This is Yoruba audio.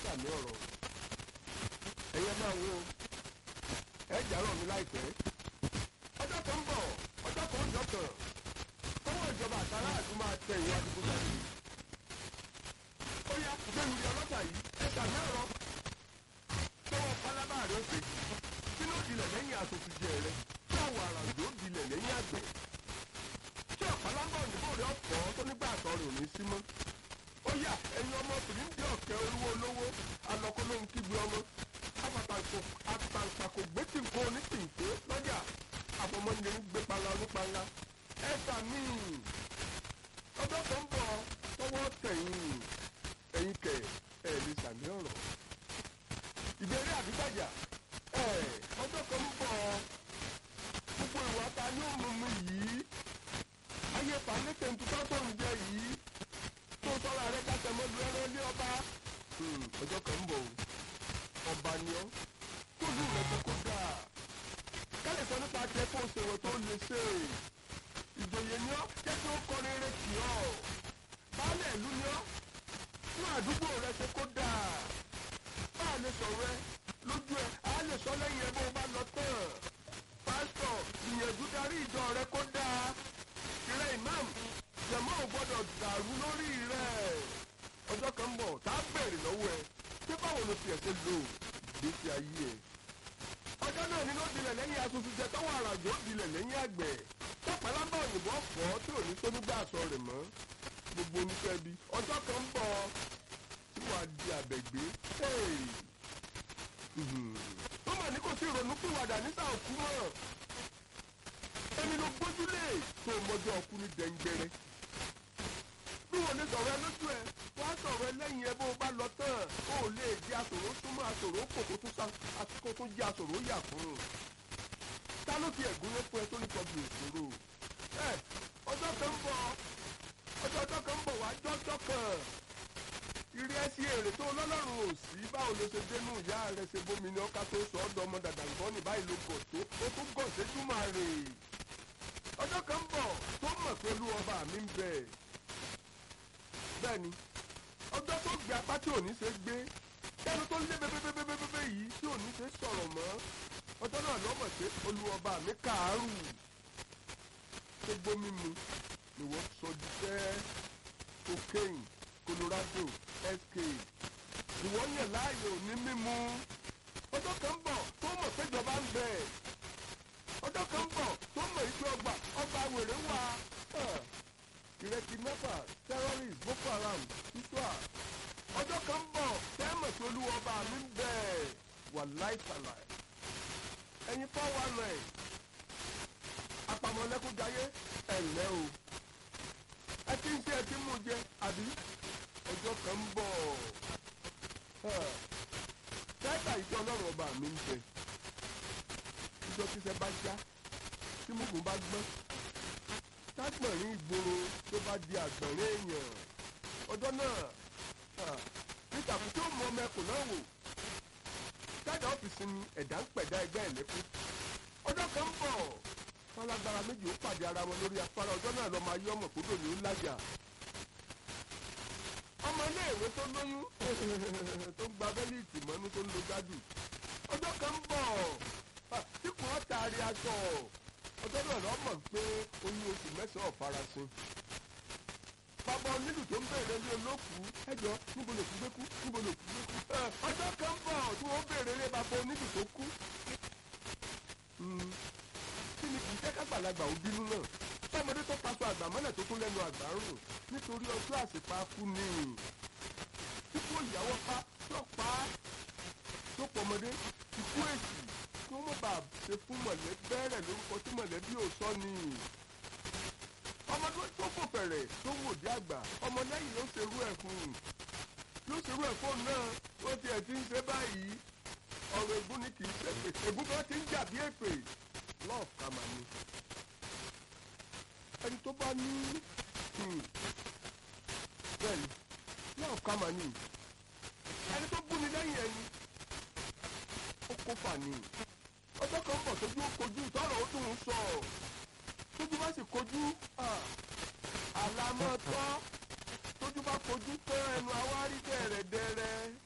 sàmì ọ̀rọ̀ ẹ̀yẹ máa wo ẹ jàrọ̀ mi láìpẹ́ ọjọ́ kan ń bọ̀ ọjọ́ kan ń jọkàn tọwọ́ ìjọba àtàrà àti máa tẹ ìwà àdúgbò jáde ó yá gbẹ̀rù ìyá ọlọ́pàá yìí ẹ sàmì ọ̀rọ̀ tọwọ́ pálábá rẹ̀ ó ṣe sínú ìdílẹ̀ lẹ́yìn asòfìjẹ rẹ̀ tí àwọn àràjò dilẹ̀ lẹ́yìn àgbẹ̀ tí ọ̀pálábọ̀ òyìnbó rẹ̀ ọ̀pọ̀ tó nígbà àtọ̀ rẹ̀ ò ní sí mọ́ ó yá ẹ̀yin ọmọbìnrin bí ọ̀kẹ́ olówó olówó alọ́kọ́ ló ń kígbe ọmọ àtàǹpàkò gbé tí nǹkan onítìǹté lọ́jà àfọmọ́nìyẹ ń gbé pala onípala ẹ sàmì ọjọ́ kan bọ̀ tọwọ́ tẹ̀yìn ẹ̀yin kẹ̀ ẹ̀ lè sàmì ọ̀rọ̀ ìbéèrè àbígbàjà ẹ̀ ọjọ́ kan bọ̀ gbogbo ìwà ta ni ó mú mi yìí ayé pàlẹ́kẹ̀ ntutọ́ tó ń jẹ yìí tó sọ́ra rẹ̀ kásẹ̀ mọ́jú ẹran ilé ọba ọjọ́ kan bọ̀ ọba ni ọ́ kó lù rẹ̀ tó kó dáa kálí sọ nípa tiẹ̀ kó o ṣèwọ̀ tó lè ṣe ìjòyè ni ọ́ jẹ́ kí ó kọrin eré kì ọ́ baálé ìlú ni ọ́ fún àdúgbò rẹ̀ ṣe kó dáa bá a lè sọ̀rọ̀ ẹ lójú ẹ a lè sọ lẹ́yìn ẹ bó o bá lọ tán pásítọ̀ ìyẹ̀dú darí ìjọ rẹ kó dáa ìrẹ́ ìmáàmù jẹ̀mọ́ ò gbọ́dọ̀ dàrú lórí rẹ̀ ọjọ́ kan ń bọ̀ tá a bẹ̀rẹ̀ lọ́wọ́ ẹ pé báwo ló fi ẹ̀sẹ̀ lò ìgbésí ayé ẹ. ọjọ́ náà ni ló dilẹ̀ lẹ́yìn asunsunjẹ tọ́wọ́ àràjò dilẹ̀ lẹ́yìn àgbẹ̀ tọ́pẹ́ lábọ̀ òyìnbó ọ̀fọ́ tí ò ní sónígbà aṣọ rẹ̀ mọ́ gbogbo oníṣẹ́ bí ọjọ́ kan ń bọ̀ tí wàá di àbẹ̀gbé ó mà ní kò sí ìrònú pìwàdà nísà òkú mọ́ ẹni ló gbójúlé tó mọjọ́ ọkú ní dẹ́ngbẹ́rẹ́ bí wọn lè sọ̀rọ̀ ẹ lójú ẹ wá sọ̀rọ̀ ẹ lẹ́yìn ẹ bó o bá lọ tán ó lè di àsòrò súnmọ́ àsòrò kò kó tún kó tún jẹ́ àsòrò yà fún un ta ló fi ẹ̀gún lé fún ẹ tó ní tọ́jú ìṣòro ẹ ọjọ́ kan ń bọ̀ ọjọ́ ọjọ́ kan ń bọ̀ wá jọ́jọ́ kan ìrì ẹsì èrè tó lọ́lọ́run ò sí báwo ló ṣe dénú ìyá rẹ ṣe bómi ní ọkà tó sọ ọ́dọ̀ ọmọ dàdà nǹkan ní báyìí ló gọ̀ tó ó tún gọ̀ séjú máa rè ọjọ́ kan ń bọ̀ tó mọ̀ pé olú ọba mi ń bẹ̀ bẹ́ẹ̀ni ọjọ́ tó gbé apá tí ò ní ṣe gbé ẹnu tó lé bébébébébébé yìí tí ò ní ṣe sọ̀rọ̀ mọ́ ọjọ́ náà lọ́mọ̀ pé olú ọba mi kàárù tó gbómi mu ni wọ́n sọ di fẹ́ cocaine colorado sk ìwọ yàn láàyò ní mímu ọjọ́ kan ń bọ̀ tó mọ̀ péjọba ń bẹ̀ ọjọ́ kan ń bọ̀ tó mọ̀ ìgbé ọgbà ọgbà wèrè wà ìrètí mẹ́fà terrorist boko haram iswa ọjọ́ kan ń bọ̀ tẹ́mọ̀ tó lú ọba mi ń bẹ̀ wà láìpàlà ẹ̀yin four one nine apamọ́lẹ́kúnjayé ẹ̀lẹ́ o ẹ ti ń ṣe ẹ ti mú jẹ àbí ọjọ́ kan ń bọ̀ tẹ́tà ìjọ ọlọ́run ọba mi ń bẹ ìjọ tíṣẹ́ bá já tí mugun bá gbọ́n tágbọ̀nrín ìgboro tó bá di àgbọ̀nrín èèyàn ọjọ́ náà nítakùn tí ó mú ọmọ ẹkùn náà wò jáde ọ́fíìsì ni ẹ̀dá ń pẹ̀dá ẹgbẹ́ ẹ̀ lẹ́kún ọjọ́ kan ń bọ̀ fọlágbára méjì ó pàdé ara wọn lórí afárá ọjọ́ náà lọ́ọ́ máa yọ ọmọ kúndò ní ńlájà ọmọ iléèwé tó lóyún tó ń gba bẹ́líìtì mọ́nú tó ń lo gádù ọjọ́ kan ń bọ̀ tí kò wọ́n taari aṣọ ọjọ́ náà lọ́ mọ̀ pé oyún oṣù mẹ́sàn-án farasin bàbá onílù tó ń bèrè ní olókùú ẹjọ́ níbo lè kú gbé kú níbo lè kú gbé kú ọjọ́ kan ń bọ̀ tí wọ́n bèrè lé bàbá onílù tó kú kí ni kì í jẹ́ kágbàlagbà ó bínú náà tọmọdé tó paṣọ àgbà mọ́lẹ̀ tó kún lẹ́nu àgbà ń rùn nítorí ọjọ́ àsìpá kú ni ikú ìyàwó pa tó pa á tó pọmọdé ikú èsì kí wọ́n mọ̀ bá ṣe fún mọ̀lẹ́bí bẹ́ẹ̀rẹ̀ lórúkọ tí mọ̀lẹ́bí ò sọ ni ọmọdé tó fò fẹ̀rẹ̀ tó wò dé àgbà ọmọ lẹ́yìn ló ṣerú ẹ̀ fún un ló ṣerú ẹ̀ fóun náà ó tiẹ̀ ti ń ṣe báyìí ọ̀rọ̀ ègún ni kì í ṣe pé ègún kan ti ń jà bí èpè love kama ni ẹni tó bá ní bẹ́ẹ̀ni love kama ni ẹni tó búni lẹ́yìn ẹni ó kó fà ní ọjọ́ kan bọ̀ tójú ó kojú tọrọ ó tún ń sọ tójú bá sì kojú àlámọ́ tọ́ tójú bá kojú tán ẹnu awárí dẹ̀rẹ̀dẹ̀rẹ̀